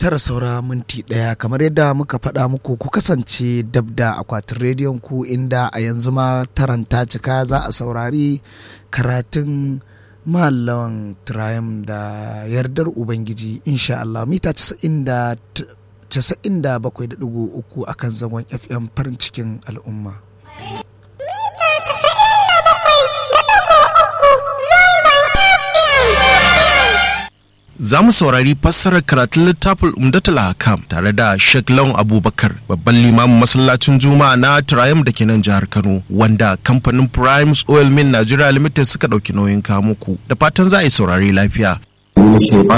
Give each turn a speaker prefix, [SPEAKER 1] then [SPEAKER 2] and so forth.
[SPEAKER 1] tara saura minti ɗaya kamar yadda muka faɗa muku ku kasance dab da akwatin rediyon ku inda a yanzu ma taranta cika za a saurari karatun mallawan Triumph da yardar Ubangiji insha Allah mita 97.3 akan zangon FM farin cikin al'umma.
[SPEAKER 2] za mu saurari fassarar karatun littafin umdatul hakam tare da Sheikh Lawan Abubakar babban limamin masallacin Juma'a na Triumph da ke nan jihar Kano wanda kamfanin Primes Oil Mill Nigeria Limited suka ɗauki nauyin kamuku da fatan za a yi saurari lafiya.